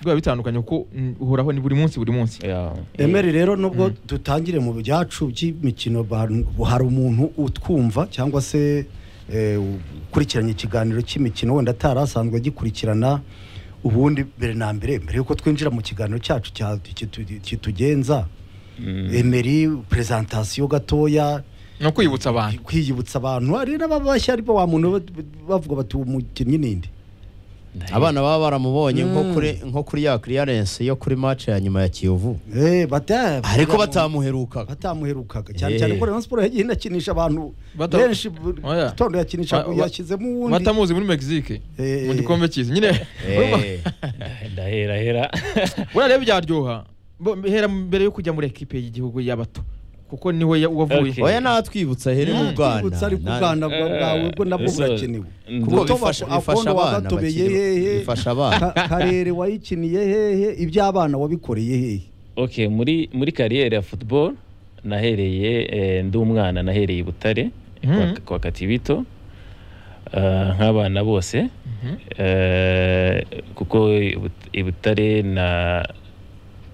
biba bitandukanye kuko mm, uhoraho ni buri munsi buri munsi Yeah. emeri rero nubwo dutangire mu byacu by'imikino ba- hari umuntu utwumva cyangwa se eh, ukurikiranye ikiganiro cy'imikino wenda atari asanzwe agikurikirana ubundi mbere na mbere mbere y'uko twinjira mu kiganiro cyacu cya- kitu- kitugenza emeri perezantasiyo gatoya no kwibutsa abantu kwiyibutsa abantu hari n'ababa bashya ariko wa muntu ba- bavuga bati uwo mukinnyi ninde abana baba baramubonye nko kuri nko kuri ya clearance yo kuri match ya nyuma ya Kiyovu Eh, bata- ariko batamuherukaga batamuherukaga cyane Eh. cyane ko Rayon Sports yagiye inakinisha abantu Bata- benshi bu- Oya. gitondo yakinisha Ba- ba- yashyizemo uwundi batamuzi muri mexique Eh, mu gikombe cyiza nyine Eh, ndahera hera buriya rero byaryoha Bo- hera mbere yo kujya muri ekipe y'igihugu y'abato kuko niwe ya- wavuye Okay. oya natwibutsa here mu Rwanda kwibutsa ari Na- kugana bwa- bwawe bwo nabwo so- burakenewe kuko Gutoba bifasha ku bifasha akondo abana wagatobeye bakiri- hehe. bifasha abana Ka- karere wayikiniye hehe iby'abana wabikoreye hehe okay muri muri kariyeri ya football nahereye eh, ndi umwana nahereye i Butare Mhm. kwa- kwa Katibito Ah, nk'abana bose Mhm. Eh, kuko i But- i Butare na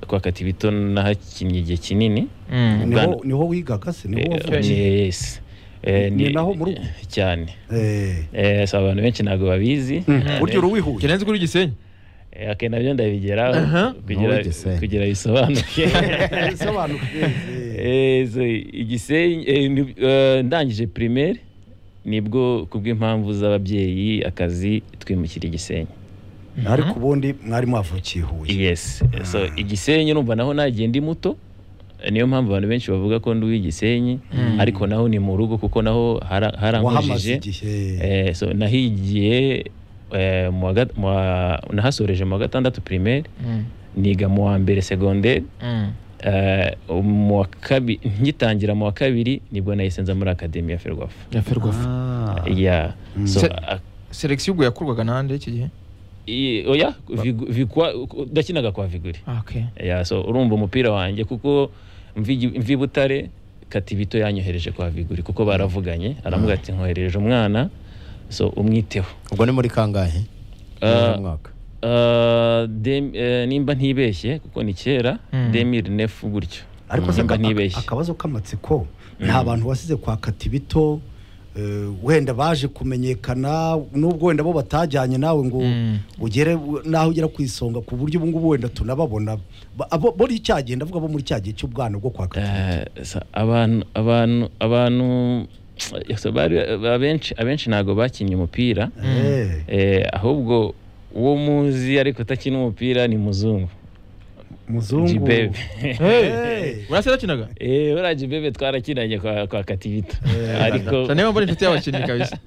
kwa Katibito nahakinnye igihe kinini Mm. niho Bwana- niho wigaga se niho Eh, wavukiye eh, yes Eh, Ni naho muri ubu? cyane Eh. Eh, so abantu benshi ntabwo babizi Mm, burya uruwihuye kirenze kuri gisenyi Eh, okay, nabyo ndabigeraho Aha. kugira Nawe Gisenyi. kugira bisobanuke bisobanuke eh. Eh, so, igisenyi eh, ni- eh, ndangije primaire nibwo kubw'impamvu z'ababyeyi akazi twimukira igisenyi ariko ubundi mwari mwavukiye huye yes so igisenyi numva naho nagiye ndi muto Eh, niyo mpamvu abantu benshi bavuga ko ndi uw'igisenyi ariko naho ni mu rugo kuko naho hara- wahamaze harankujije igihe Eh, so nahigiye eh, mu wa gat- mu wa- nahasoreje mu wa gatandatu primaire Mm. niga mu wa mbere secondaire Mm. Eh, mu wa kabiri ngitangira mu wa kabiri nibwo nahise nza muri akademi ya ferwafa ya ferwafa Ah. ya Mm. so Se- a- selection ubwo yakorwaga nande iki gihe i- oya Vigu- vikwa ndakinaga kwa viguri Ah, okay ya so urumva umupira wanjye kuko mvi mvi butare katibito yanyohereje kwa viguri kuko baravuganye aramuga ati nkohereje umwana so umwiteho ubwo ni muri kangahe Ah. Muri uyu mwaka Ah, dem- eh, nimba ntibeshye kuko ni kera Mm. demiri nefu gutyo ariko se nimba aka- ntibeshye akabazo k'amatsiko nta bantu wasize kwa katibito eh, wenda baje kumenyekana nubwo wenda bo batajyanye nawe ngo Mm. ugere u- naho ugera ku isonga ku buryo ubu ngubu wenda tunababona Ba- abo- muri cya gihe ndavuga bo muri cya gihe cy'ubwana bwo kwa katibito Eh, sa- abantu abantu abantu so bari abenshi abenshi ntabwo bakinnye umupira Eh, eh, ahubwo uwo muzi ariko utakina umupira ni muzungu muzungu jibebe Eh, urasi yakinaga Eh, buriya jibebe twarakinanye kwa, kwa kativita ariko cyane niba mbona inshuti y'abakinnyi kabisa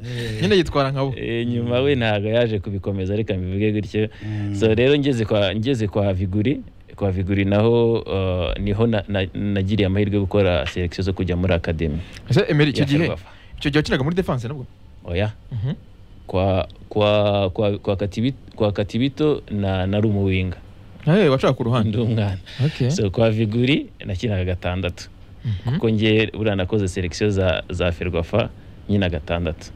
nyine yitwara nkabo eh, nyuma we ntabwo yaje kubikomeza reka mbivuge gutyo Mm. so rero ngeze kwa ngeze kwa viguri kwa viguri naho eh, niho na- na- nagiriye amahirwe yo gukora selection zo kujya muri akademi ese emeri icyo ya gihe Ferwafa. icyo gihe wakinaga muri defense nabwo oya Mhm. kwa kwa kwa kwa katibito, kwa katibito na na rumuwinga Eh, wacaka ku ruhande ndi umwana okay so kwa viguri nakinaga gatandatu Mhm. kuko ngiye buriya nakoze selection za za ferwafa nyina gatandatu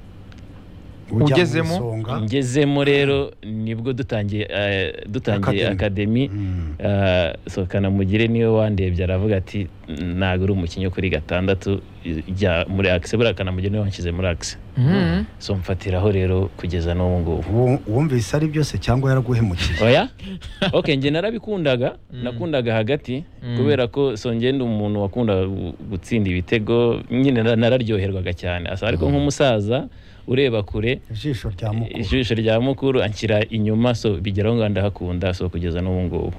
ujya mu ugezemo. isonga. ngezemo rero nibwo dutangiye eh, dutangiye akademi Mm. so kanamugire niwe wandebye aravuga ati ntabwo uri umukinnyi wo kuri gatandatu jya muri akise buriya kanamugire niwe wanshyize muri akise Mhm. so mfatiraho rero kugeza n'ubu ngubu Uwo- wumvise ari byose cyangwa yaraguhemukiye oya ok njye narabikundaga Mm. nakundaga hagati Mm. kubera ko so njye ndi umuntu wakundaga gu- gutsinda ibitego nyine na- nararyoherwaga cyane asa ariko nk'umusaza ureba kure ijisho rya mukuru ijisho rya mukuru anshyira inyuma so bigeraho ngo ndahakunda so kugeza n'ubu ngubu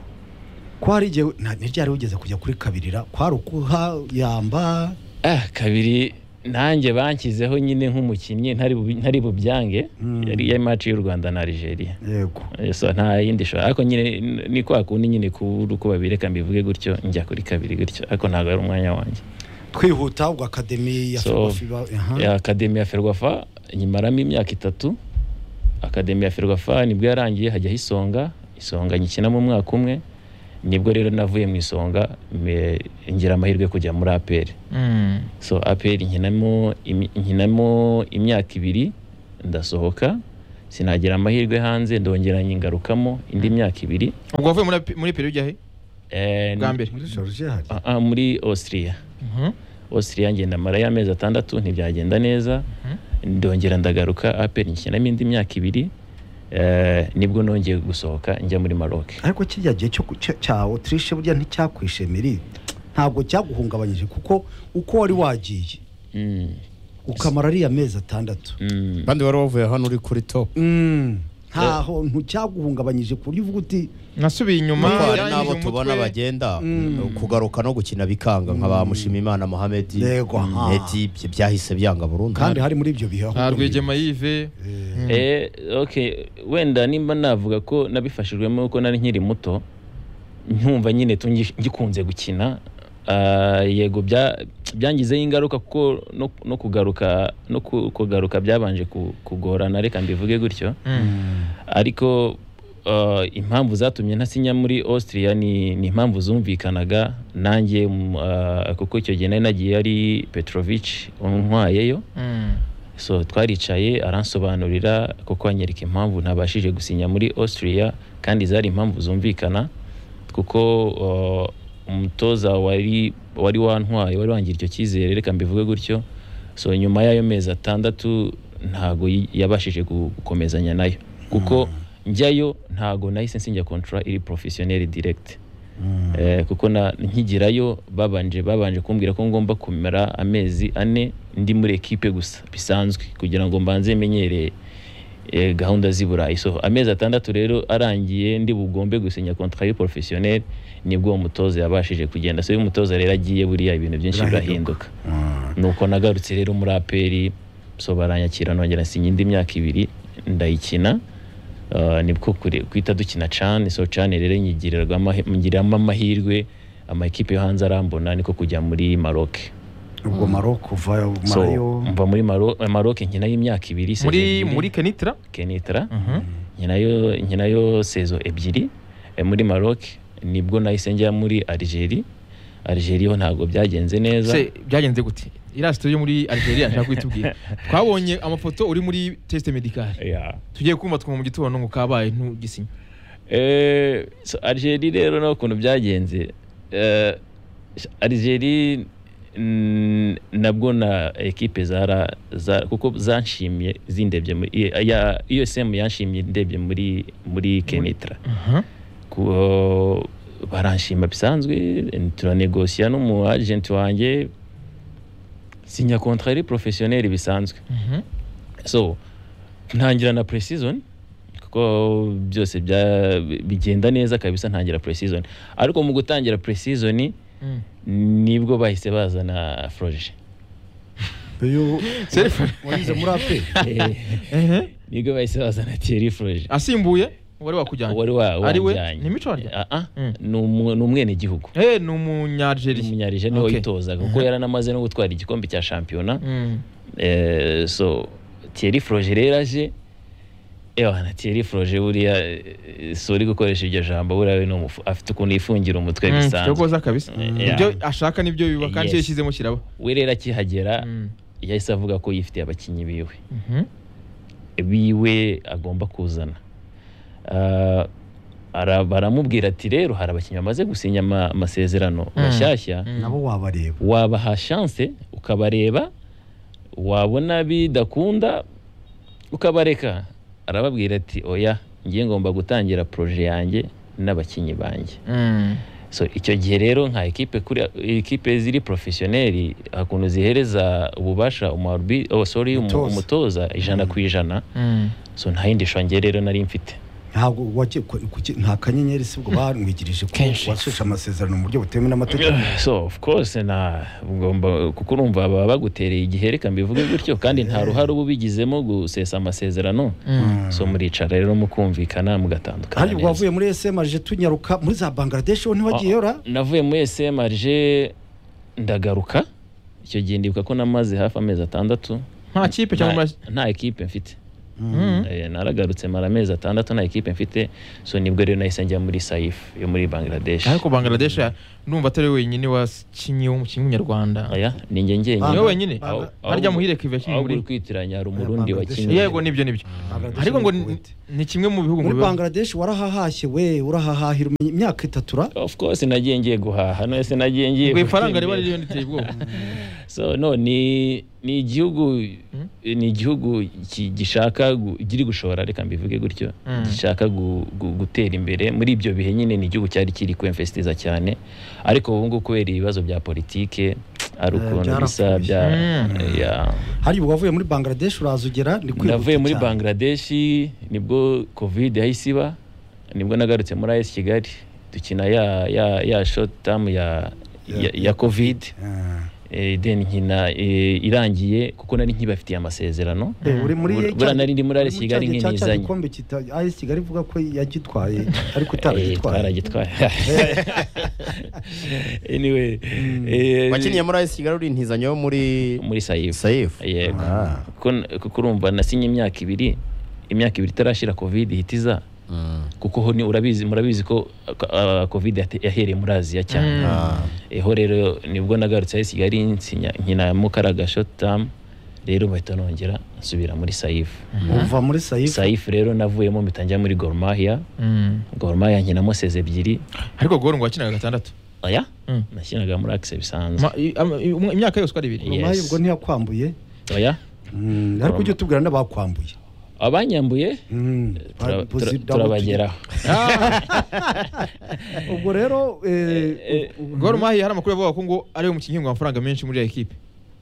ko hari igihe nta- ntiryari wigeze kujya kuri kabirira kwari ukuha yamba ah kabiri nanjye banshyizeho nyine nk'umukinnyi ntari bubi- ntari bubyange Mm. yari ya maci y'u rwanda na Algeria yego so nta yindi shora ariko nyine ni- ni kwa kundi nyine kubura uko babireka mbivuge gutyo njya kuri kabiri gutyo ariko ntabwo ari umwanya wanjye twihuta ubwo akademi ya So, fiba Ya akademi ya ferwafa nyimaramo imyaka itatu akademi ya ferwafa nibwo yarangiye hajyaho isonga isonga nyikinamo umwaka umwe nibwo rero navuye mu isonga me- ngira amahirwe yo kujya muri aperi Mm. so aperi nkinamo imi- nkinamo imyaka ibiri ndasohoka sinagira amahirwe hanze ndongera nyingarukamo indi myaka ibiri ubwo wavuye muri muri Peru ujya he Eh, bwa mbere muri georgia hari Ah, ah, muri Austria Mhm. Austria ngenda marayo amezi atandatu ntibyagenda neza ndongera ndagaruka aperi nkinamo indi myaka ibiri eh, nibwo nongeye gusohoka njya muri Maroc ariko kiriya gihe cyo ku- cya- cya otirishe burya nticyakwishemiri ntabwo cyaguhungabanyije kuko uko wari wagiye Mm, ukamara ariya mezi atandatu mm. kandi wari wavuye hano uri kuri top Mm. ntaho ntucyaguhungabanyije ku buryo uvuga uti nasubiye inyuma kuko hari yarangije n'abo umutwe. tubona bagenda Mm. kugaruka no gukina bikanga nka ba mushimimana mohamedi Yego, aha. Medi, bye- byahise byanga burundu kandi hari muri ibyo bihe aho nta ukomeye. rwigema yive Eh, Mm. Eh, okay wenda nimba navuga ko nabifashijwemo kuko nari nkiri muto nkumva nyine tungi- ngikunze gukina Ah, yego bya- byangizeho ingaruka kuko no, no kugaruka no ku- kugaruka byabanje ku- kugorana reka mbivuge gutyo Mm. ariko uh, impamvu zatumye ntasinya muri Austria ni, ni impamvu zumvikanaga nanjye mm, uh, kuko icyo gihe nari nagiye ari Petrovic untwayeyo Mm. so twaricaye aransobanurira kuko anyereka impamvu ntabashije gusinya muri Austria kandi zari impamvu zumvikana kuko uh, umutoza wari wari wantwaye wari wangira icyo cyizere reka mbivuge gutyo so nyuma y'ayo mezi atandatu ntago yi- yabashije gu- gukomezanya nayo kuko njyayo ntago nahise nsinya kontra iri professionnel direct Eh, kuko na nkigirayo babanje babanje kumbwira ko ngomba kumara amezi ane ndi muri ekipe gusa bisanzwe kugira ngo mbanze menyere eh, gahunda z'i Burayi so amezi atandatu rero arangiye ndi bugombe gusinya contrat professionnel nibwo uwo mutoza yabashije kugenda so uyu mutoza rero agiye buriya ibintu byinshi birahinduka nuko nagarutse rero muri aperi so baranyakira nongera nsinya indi myaka ibiri ndayikina Uh, nibwo kure- kwita dukina cane so cane rero nyigirirwa amahe- ngiriramo amahirwe ama ekipe yo hanze arambona niko kujya muri Maroc ubwo maroko uvayo so marayo mva muri Maroc Maroc nkinayo imyaka ibiri saison muri ebyiri, muri kenitra Kenitra Mhm. nkinayo nkinayo saison ebyiri eh, muri Maroc nibwo nahise njya muri Algeria Algeria ho ntabwo byagenze neza se byagenze gute iriya sito yo muri algeria nshaka kuitubwira twabonye amafoto uri muri test medicale yeah. tugiye kumva twumva mu gitondo ngo kabaye ntugisinya Eh, so Algeria rero nta kuntu byagenze Eh, Algeria mm, nabwo na ekipe zara za- kuko zanshimye zindebye muri ya- ya- USM yanshimye ndebye muri muri Kenitra Mhm. Ku- baranshima bisanzwe turanegosiya n'umu agent wanjye sinya contraire professionnel bisanzwe Mhm. so ntangira na pre-season kuko byose bya- bigenda neza kabisa ntangira pre-season ariko mu gutangira pre-season Mm. nibwo bahise bazana froje iyo Self- wagize muri ape Eh, Ehe. nibwo bahise bazana Thierry froje asimbuye wari wakujyanye wari wa- Ari we? wanjyanye. Ni Mico wanjye? Ah, ah, Mm. ni umwe- ni umwenegihugu Eh, ni umunyalgeria umunyarije niwe Okay. witozaga kuko yaranamaze no gutwara igikombe cya shampiyona Mm. Eh, so Thierry Froge rero aje ewa na Thierry Froge buriya eh, si uri gukoresha iryo jambo buriya we ni umufu- afite ukuntu yifungira umutwe Mm, bisanzwe kirogoza kabisa Yeah. ibyo ashaka nibyo biba kandi icyo Yes. yashyizemo kiraba we rero akihagera Mm. yahise avuga ko yifitiye abakinnyi biwe Mhm. biwe agomba kuzana Ah, ara- baramubwira ati rero hari abakinnyi bamaze gusinya ama- amasezerano Mm. mashyashya Mm. nabo wabareba wabaha shanse ukabareba wabona bidakunda ukabareka arababwira ati oya ngiye ngomba gutangira proje yanjye n'abakinnyi banjye Mm. so icyo gihe rero nka ekipe kuri ekipe ziri profesiyoneri hakuntu zihereza ububasha umuharbi oh, sorry, umu- Umutoza. umutoza ijana ku ijana Mm. so nta yindi shonge rero nari mfite ntabwo wake- ku- kuki- nta kanyenyeri si ubwo bamwigirije ko Kenshi. washeshe amasezerano mu buryo butemewe n'amategeko so of course na ugomba kuko urumva baba bagutereye igihe reka mbivuge gutyo kandi nta ruhare uba ubigizemo gusesa amasezerano Mm. so muricara rero mukumvikana mugatandukana kandi ubwo neza wavuye muri esema aje tunyaruka muri za bangladesh wowe ntiwagiye ora navuye muri sm aje ndagaruka icyo gihe ndibuka ko namaze hafi amezi atandatu nta kipe cyangwa nta, amaz- nta ekipe mfite Eh, naragarutse mara amezi atandatu nta ekipe mfite so nibwo rero nahise njya muri saif yo muri bangladesh ariko bangladesh ya- numva atari wenyine wakinnye w'umukinnyi w'umunyarwanda oya ni njye njyenyine niwe wenyine Banga- Aho- aho- harya muhire kive aho kimwe muri uri kwitiranya hari umurundi Bangladesh. wakinnye yego nibyo nibyo Bangladesh ariko ngo ni ni- Kuwait. ni kimwe mu bihugu ngo muri biba- bangladesh warahahashye we urahahahira umenye- imyaka itatu ra of course nagiye ngiye guhaha none se nagiye ngiye ngo ifaranga riba gutembera. ririyo riteye ubwoba so no ni ni igihugu ni igihugu ki- gishaka gu- kiri gushora reka mbivuge gutyo Mm. gishaka gu- gu- gutera imbere muri ibyo bihe nyine ni igihugu cyari kiri kwemfesitiza cyane ariko ubu ngubu kubera ibibazo bya politike ari Eh, ukuntu bisa byarapfuye. bya Mm. yeah. hariya ubu wavuye muri bangladesh uraza ugera ni kwihuta navuye muri cyane. bangladeshi nibwo covid yahise iba nibwo nagarutse muri as kigali dukina ya ya ya short term ya ya, ya covid Ah. Eh, then nkina eh, irangiye kuko nari nkibafitiye amasezerano Eh, uri muri Bura- cya- bura nari ndi muri uri AS Kigali cya gihe cya- cya nkinizanye. gikombe kita- AS Kigali ivuga ko yagitwaye ariko Eh, utaragitwaye twaragitwaye anyway eh, wakinnye muri ayisi kigali uri intizanyo yo muri muri sayifu sayifu yego Ah. kuko kuko urumva nasinye imyaka ibiri imyaka ibiri itarashira covid ihita iza Mm. kuko ho ni urabizi murabizi ko ah, covid yate- yahereye muri aziya Mm. cyane Ah. eho rero nibwo nagarutse AS Kigali nsinya nkina mukaraga short term rero bahita nongera nsubira muri sayifu uva muri sayifu sayifu rero navuyemo mpita njya muri Gor Mahia Mm. Gor Mahia nkinamo seze ebyiri ariko goro ngo wakinaga gatandatu oya Mm. nashyiraga muri akise bisanzwe Ma- i- ama- i- um- imyaka yose uko ari ibiri Yes. umaye ubwo ntiyakwambuye oya Mm, ariko ujye tubwira n'abakwambuye abanyambuye Mm, tura- ba- tura- Buzida- turabageraho ubwo rero eh, goro mahi hari amakuru avuga ko ngo ariwe mukinnyi ngo amafaranga menshi muri iyo ekipe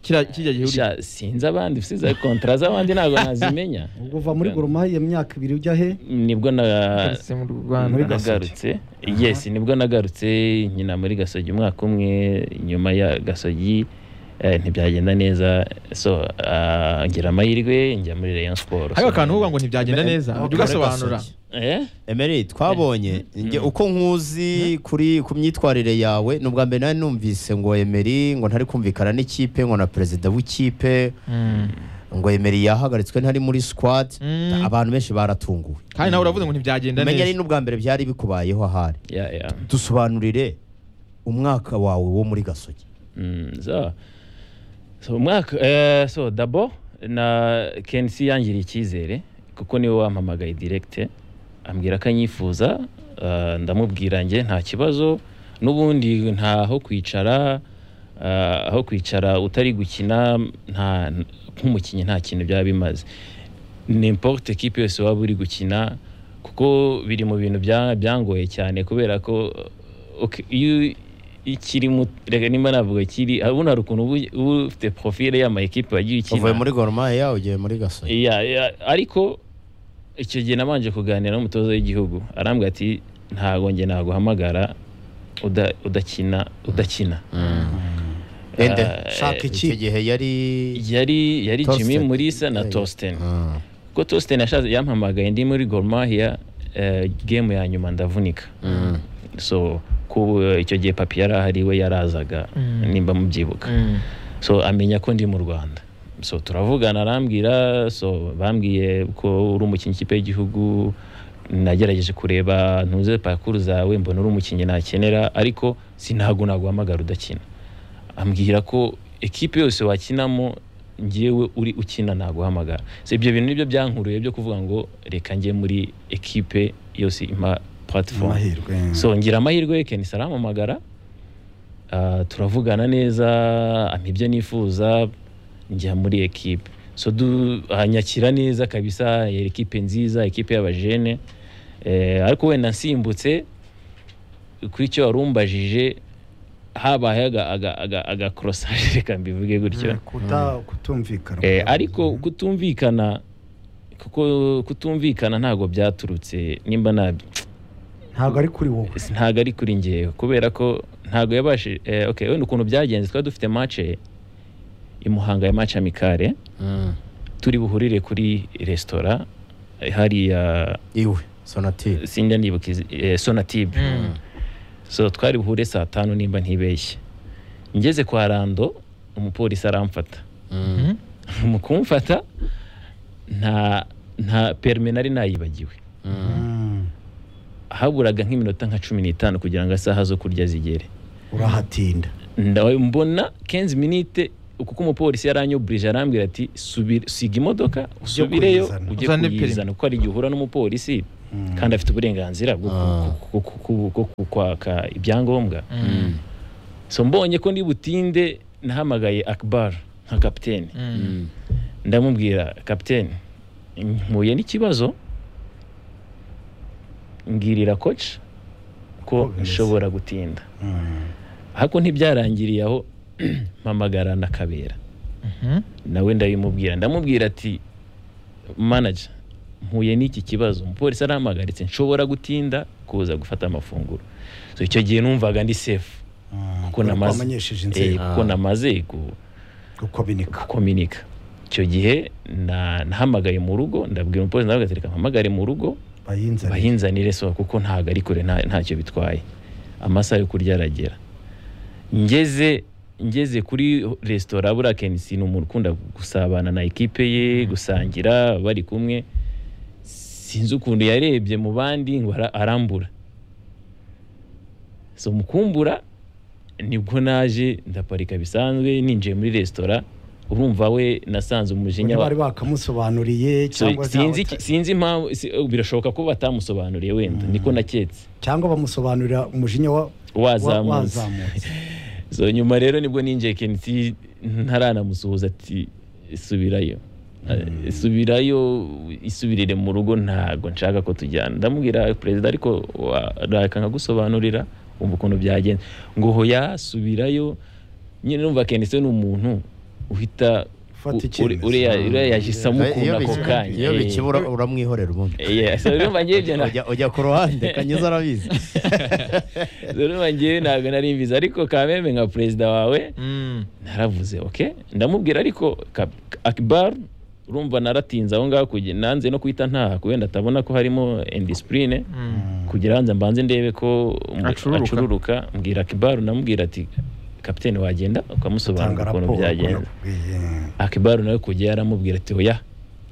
Kiriya- kijya gihe uri Sha, sinzi abandi sinzi kontara z'abandi ntabwo nazimenya ubwo uva muri goromaye iyo myaka ibiri ujya he nibwo na Keretse mu Muri rwanda Gasogi. nagarutse yes nibwo nagarutse nyina muri gasogi umwaka umwe nyuma ya gasogi eh, ntibyagenda neza so ah, ngira amahirwe njya muri rayon sport hariho akantu uvuga ngo ntibyagenda Eme- neza Eme- ujya ugasobanura Gasogi. eh Emery twabonye njye uko nkuzi kuri ku myitwarire yawe ni ubwa mbere nari numvise ngo Emery ngo ntari kumvikana n'ikipe ngo na perezida w'ikipe Mm. ngo Emery yahagaritswe ntari muri squad Mm. abantu benshi baratunguwe kandi nawe uravuze ngo ntibyagenda umenya ari neza n'ubwa mbere byari bikubayeho ahari yeah yeah dusobanurire umwaka wawe wo muri gasogi Mm, so so umwaka eh, so dabo na kensi yangiriye icyizere kuko niwe wampamagaye direkite ambwira ko anyifuza eh, ndamubwira njye nta kibazo n'ubundi ntaho kwicara eh, aho kwicara utari gukina nta nk'umukinnyi nta kintu byaba bimaze nimporte ekipe yose waba uri gukina kuko biri mu bintu bya- byangoye cyane kubera ko uh, ok- iyo ikiri mu reka nimba navuga kiri abona hari ukuntu uba uba ufite profile y'ama ekipe wagiye uvuye ukina muri goromaya ugiye muri gasogi Ya, ya, ariko icyo gihe nabanje kuganira n'umutoza w'igihugu arambwira ati ntabwo njye naguhamagara uda- udakina udakina ende Eh, shaka iki icyo gihe yari yari yari Jimmy Torsten. Mulisa na Yeah, yeah. Torsten Mm. kuko Torsten yashatse yampamagaye ndi muri Gor Mahia eh, game ya nyuma ndavunika Mm. so ku icyo gihe papi yari ahari we yarazaga Mm. nimba mubyibuka Mm. so amenya ko ndi mu rwanda so turavugana arambwira so bambwiye ko uri umukinnyi ikipe y'igihugu nagerageje kureba ntuze pakuru zawe mbona uri umukinnyi nakenera ariko sinago naguhamagara udakina ambwira ko ekipe yose wakinamo ngewe uri ukina naguhamagara so ibyo bintu nibyo byankuruye byo kuvuga ngo reka njye muri ekipe yose impa platform amahirwe so ngira amahirwe kenisi arampamagara ah, turavugana neza ampa ibyo nifuza njya muri ekipe so du- anyakira neza kabisa yari ekipe nziza ekipe y'abajene eh, ariko wenda nsimbutse kuri icyo wari umbajije habaye aga- aga- aga- agakorosaje reka mbivuge gutyo Mm, kuta- kutumvikana Eh, ariko kutumvikana kuko kutumvikana ntabwo byaturutse nimba nabi ntabwo ari kuri wowe ntabwo ari kuri ngewe kubera ko ntabwo yabashije eh, okay wenda ukuntu byagenze twari dufite match i Muhanga ya match amicale Mm. turi buhurire kuri resitora eh, hariya iwe sonatire sinjya ndibuka izi- eh, sonatube Mm. so twari buhure saa tanu nimba ntibeshye ngeze kwa rando umupolisi aramfata Mm. Mm. mu kumfata nta nta perime nari nayibagiwe Mm. haburaga nk'iminota nka cumi n'itanu kugira ngo isaha zo kurya zigere urahatinda Ndawe- mbona kenzi minite kuko umupolisi yaranyoburije arambwira ati "Subira- siga imodoka usubireyo kuyizana. ujye Uzane kuyizana kuko hari igihe uhura n'umupolisi kandi afite uburenganzira bwo ku- Ah. ku- ku- ku- ku- ku- kwaka ibyangombwa Mm. so mbonye ko ndi butinde nahamagaye akbar nka kapitene Mm. ndamubwira kapitene mpuye n'ikibazo ngirira koci ko bimeze." nshobora gutinda Mm. ariko ntibyarangiriye aho mpamagara na kabera Mhm. nawe ndabimubwira ndamubwira ati manager mpuye n'iki kibazo umupolisi arampagaritse nshobora gutinda kuza gufata amafunguro so icyo gihe numvaga ndi sefu Mm. kuko namaze wamenyesheje Eh, inzego kuko Ah. namaze ku- gukominika gukominika icyo gihe na- nahamagaye mu rugo ndabwira umupolisi nawe agatereka mpamagare mu rugo bayinzaniye bahinzanire so kuko ntago ari kure nta- ntacyo bitwaye amasaha yo kurya aragera ngeze ngeze kuri resitora burakenisi ni umuntu ukunda gusabana na ekipe ye gusangira bari kumwe sinzi ukuntu yarebye mu bandi ngo ara- arambura so mu kumbura nibwo naje ndaparika bisanzwe ninjiye muri resitora urumva we nasanze umujinya undi wa- bari bakamusobanuriye So, cyangwa se sinzi abata- sinzi impamvu si- birashoboka ko batamusobanuriye wenda niko naketse cyangwa bamusobanurira umujinya wa- wa- wazamutse wazamutse so nyuma rero nibwo ninjiye kenisi ntaranamusuhuza ati subirayo Eh, subirayo isubirire mu rugo ntago nshaka ko tujyana ndamubwira perezida ariko raka nkagusobanurira wumva ukuntu byagenze ngo hoya subirayo nyine numva kenisi ni umuntu uhita Ufata u- icyemezo. ure- ureya- ureya yahise Iyo amukunda ako biki- kanya iyo eh. bikibura uramwihorera ubundi Yeah, so urumva ngewe ibyo na- Ujya- ujya ku ruhande kanyuza arabizi urumva ngewe ntabwo nari mbizi ariko kameme nka perezida wawe Mm. naravuze oke ndamubwira ariko Ka- akbar urumva naratinze aho ngaho kugira- nanze no kuhita ntaha kubera atabona ko harimo indisipurine Mm. kugira hanze mbanze ndebe ko umu- Acururuka. acururuka mbwira akbar namubwira ati kapitene wagenda tanga ukamusobanurira ukuntu raporo byagenze nakubwiye. akibaru nawe kujya yaramubwira ati oya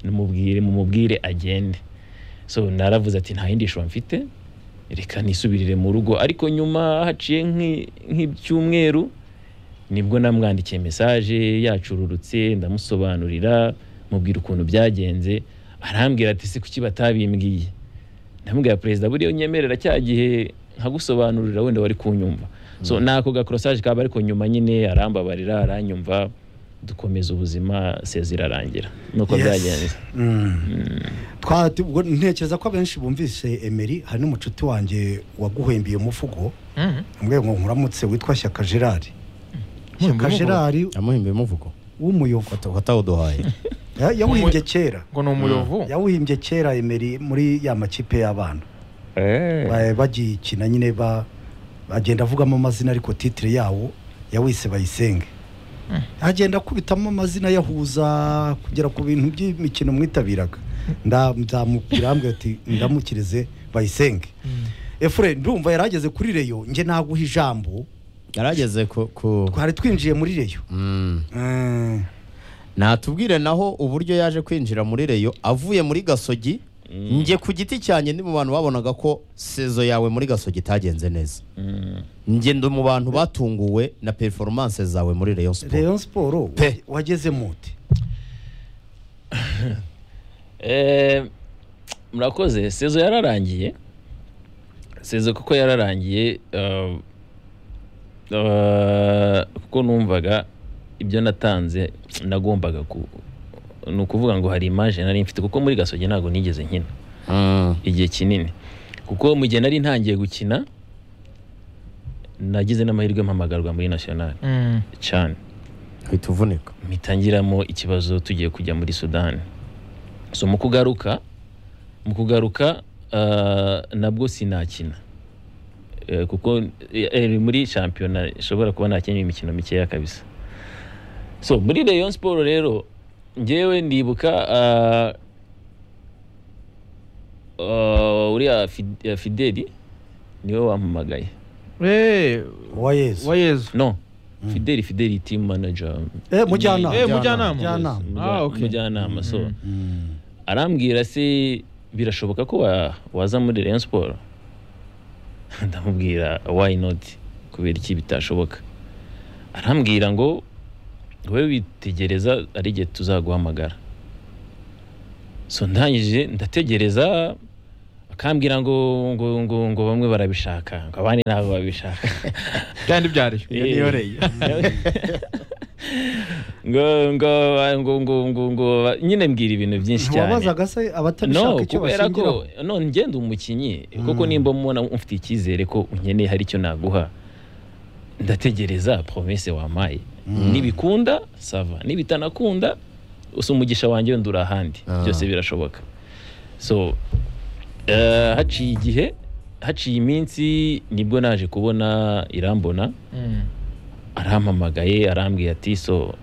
numubwire mumubwire agende so naravuze ati nta yindi shusho mfite reka nisubirire mu rugo ariko nyuma haciye nk'i- nk'ibyumweru nibwo namwandikiye mesaje yacururutse ndamusobanurira mubwira ukuntu byagenze arambwira ati si kuki batabimbwiye ndamubwira perezida buriya unyemerera cya gihe nkagusobanurira wenda wari kunyumva so nako gakorosage kaba ariko nyuma nyine arambabarira aranyumva dukomeza ubuzima sezi irarangira nuko Yes. byagenze Mm. Twa- tu- ubwo ntekereza ko abenshi bumvise emeri hari n'umucuti wanjye waguhembiye umuvugo Mm. mwe ngo nkuramutse witwa shyaka gerard shyaka umuvugo? gerard yamuhimbiye umuvugo w'umuyovu watawuduhaye Ya- yawuhimbye kera ngo ni umuyovu yawuhimbye kera emeri muri ya makipe y'abana Ba- bagikina nyine ba agenda avugamo amazina ariko titire yawo yawise bayisenge agenda akubitamo amazina yahuza kugera ku bintu by'imikino mwitabiraga nda- nzamubwira ambwira ati ndamukirize bayisenge efure ndumva yari ageze kuri reyo nge naguha ijambo yarageze ku ku- twari twinjiye muri reyo Mm. Mm. natubwire naho uburyo yaje kwinjira muri reyo avuye muri gasogi njye ku giti cyanjye ndi mu bantu babonaga ko sezo yawe muri gasogi itagenze neza Mm. njye ndi mu bantu batunguwe na performance zawe muri reyo siporo reyo siporo Pe. wageze muti Eh, murakoze sezo yararangiye sezo kuko yararangiye eh, eh, kuko numvaga ibyo natanze nagombaga ku ni ukuvuga ngo hari imaje nari mfite kuko muri gasogi ntabwo nigeze nkina Mm. igihe kinini kuko mu gihe nari ntangiye gukina nagize n'amahirwe mpamagarwa muri nationale Mm. cyane uhita uvunika mpitangiramo ikibazo tugiye kujya muri sudani so mu kugaruka mu kugaruka ah, nabwo sinakina Eh, kuko eh, eh, muri shampiyona ishobora kuba nakinnye imikino mikeya kabisa so muri rayon siporo rero ngewe ndibuka ah, ah, uriya Fid- eh, fideli niwe wampamagaye Eh, wa yesu wa yezu no fideli fideli team manager Eh, mujyanama Eh, mujyanama. mujyanama Ah, okay. mujyanama so Mm. arambwira se birashoboka ko wa- waza muri Rayon Sport ndamubwira why not kubera iki bitashoboka arambwira ngo wowe witegereza ari igihe tuzaguhamagara so ndangije ndategereza akambwira ngo ngo ngo ngo bamwe barabishaka ngo abandi ntabwo babishaka kandi byariyo Iyo niyo Eh. reyo. ngo ngo ngo ngo ngo ngo nyine mbwira ibintu byinshi cyane ntiwabazaga se no abatabishaka icyo kubera bashingiraho ko no ngenda umukinnyi Mm. kuko nimba mubona mufite icyizere ko unkeneye hari icyo naguha ndategereza promese wampaye nibikunda sava nibitanakunda usa umugisha wanjye wenda uri ahandi Ah. byose birashoboka so eh, haciye igihe haciye iminsi nibwo naje kubona irambona arampamagaye arambwira ati so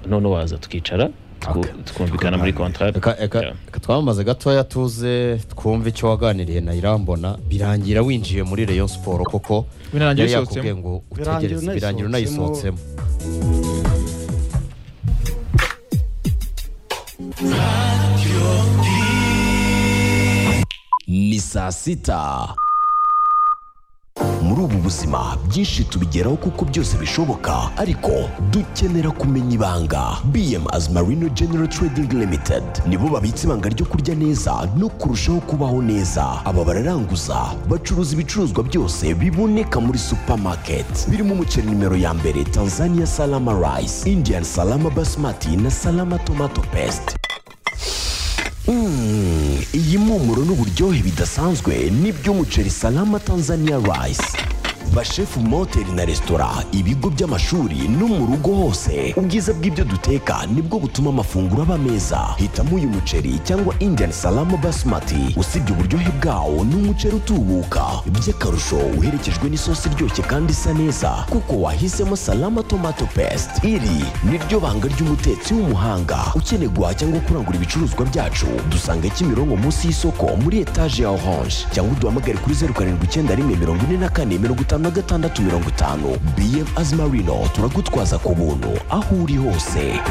none waza tukicara tuku- Okay. tukumvikana muri contract Eka- eka- Yeah. eka twamamaze gatoya tuze twumve icyo waganiriye na irambona birangira winjiye muri Rayon Sport koko binarangiye yari yakubwiye bisohotsemo ngo Birangira utegereze birangira unayisohotsemo unayisohotsemo. ni saa sita muri ubu buzima byinshi tubigeraho kuko byose bishoboka ariko dukenera kumenya ibanga bm as marino general trading limited nibo babitse ibanga ryo kurya neza no kurushaho kubaho neza aba bararanguza bacuruza ibicuruzwa byose biboneka muri supermarket birimo umuceri nimero ya mbere tanzania salama rice indian salama basmati na salama tomato paste Mm, iyi mpumuro n'uburyohe bidasanzwe n'iby'umuceri salama Tanzania rice bashefu mu mahoteli na resitora ibigo by'amashuri no mu rugo hose ubwiza bw'ibyo duteka nibwo butuma amafunguro aba meza hitamo uyu muceri cyangwa indian salama basmati usibye uburyohe bwawo ni umuceri utubuka by'akarusho uherekejwe n'isosi iryoshye kandi isa neza kuko wahisemo salama tomato paste iri niryo banga ry'umutetsi w'umuhanga ukeneye guhaha cyangwa kurangura ibicuruzwa byacu dusanga kimironko munsi y'isoko muri etaje ya orange cyangwa uduhamagare kuri zeru karindwi icyenda rimwe mirongo ine na kane mirongo itanu na gatandatu mirongo itanu bm azimarino turagutwaza ku buntu aho uri hose